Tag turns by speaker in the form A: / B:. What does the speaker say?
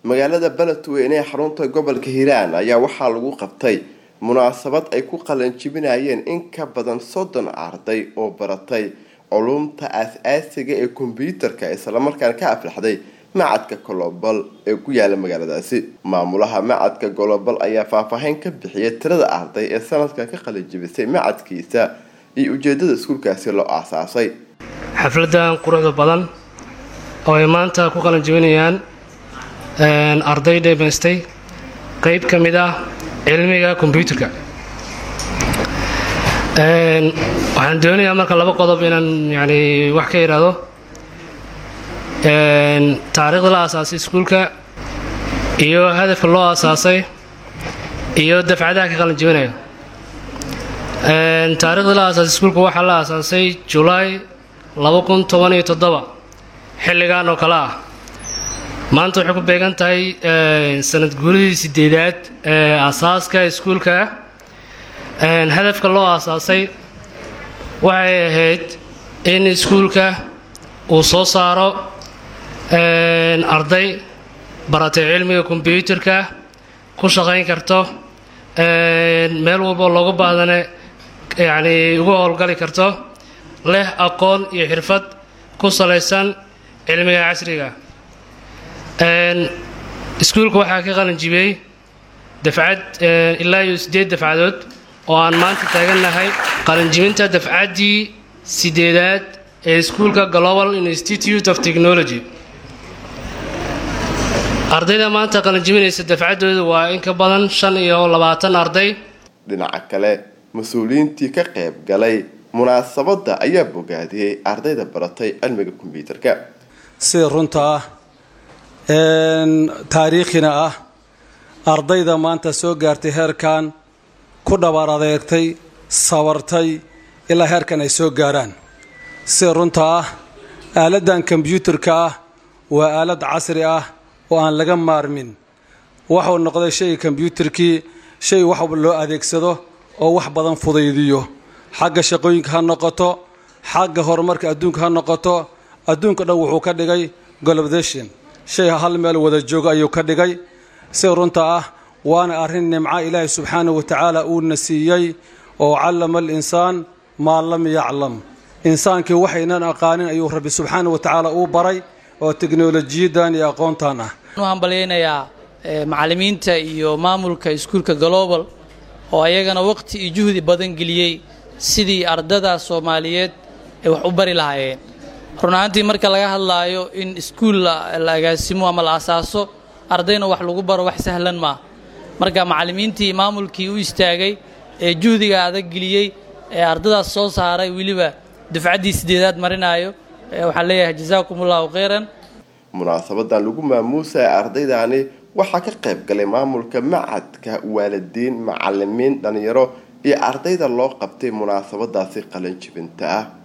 A: magaalada beledweyne ee xarunta gobolka hiiraan ayaa waxaa lagu qabtay munaasabad ay ku qalanjibinayeen in ka badan soddon arday oo baratay culumta aas-aasiga ee kombyuutarka islamarkaana ka aflaxday macadka golobal ee ku yaala magaaladaasi maamulaha macadka golobal ayaa faahfaahin ka bixiyay tirada arday ee sanadkan ka qalanjibisay macadkiisa iyo ujeedada iskuulkaasi loo aasaasay
B: xafladan quruxda badan oo ay maanta ku qalanjibinayaan arday dheemaystay qeyb ka mid ah cilmiga kombyuutarka waxaan doonayaa marka laba qodob inaan yani wax ka idhaahdo taariikhda la aasaasay iskuulka iyo hadafka loo aasaasay iyo dafcadaha ka qalanjibinaya taarikhda la aasaasay iskuulka waxaa la aasaasay julaay laba kun toban iyo toddoba xilligan oo kale ah maanta waxay ku beegan tahay sanad guuridii sideedaad ee aasaaska iskuulka hadafka loo aasaasay waxay ahayd in iskuulka uu soo saaro arday baratay cilmiga kombyuutarka ku shaqayn karto meel walbo looga baahdane yacni ugu howlgali karto leh aqoon iyo xirfad ku salaysan cilmiga casriga iskuulka waxaa ka qalanjibiyey dafcad ilaa iyo siddeed dafcadood oo aan maanta taagannahay qalanjibinta dafcaddii sideedaad ee iskuulka global institute of technology ardayda maanta qalanjibinaysa dafcaddooda waa in ka badan shan iyo labaatan arday
A: dhinaca kale mas-uuliyiintii ka qayb galay munaasabadda ayaa bogaadiyey ardayda baratay cilmiga kombyuutarka
C: sida runta ah taariikhina ah ardayda maanta soo gaartay heerkan ku dhabaar adeegtay sabartay ilaa heerkan ay soo gaaraan sida runta ah aaladdan kombyuutarka ah waa aalad casri ah oo aan laga maarmin waxuu noqday shayga kombyuutarkii shay wax loo adeegsado oo wax badan fudaydiyo xagga shaqooyinka ha noqoto xagga horumarka adduunka ha noqoto adduunka dhan wuxuu ka dhigay globation shay hal meel wada joogo ayuu ka dhigay si runta ah waana arrin nimco ilaahay subxaanahu watacaala uuna siiyey oo callama alinsaan maa lam yaclam insaankii waxaynan aqaanin ayuu rabbi subxaanahu watacaala uu baray oo teknolojiyadan iyo aqoontan ah
D: waxaan hambalyaynayaa macallimiinta iyo maamulka iskuulka global oo ayagana waqti iyo juhdi badan geliyey sidii ardada soomaaliyeed ay wax u bari lahaayeen run ahaantii marka laga hadlaayo in iskuul la agaasimo ama la asaaso ardayna wax lagu baro wax sahlan maaha marka macallimiintii maamulkii u istaagay ee juhdiga adag geliyey ee ardadaas soo saaray weliba dufcaddii sideedaad marinaayo waxaan leeyahay jazaakum ullahu khayran
A: munaasabadan lagu maamuusaya ardaydani waxaa ka qayb galay maamulka macadka waalidiin macalimiin dhalinyaro iyo ardayda loo qabtay munaasabadaasi qalanjibinta ah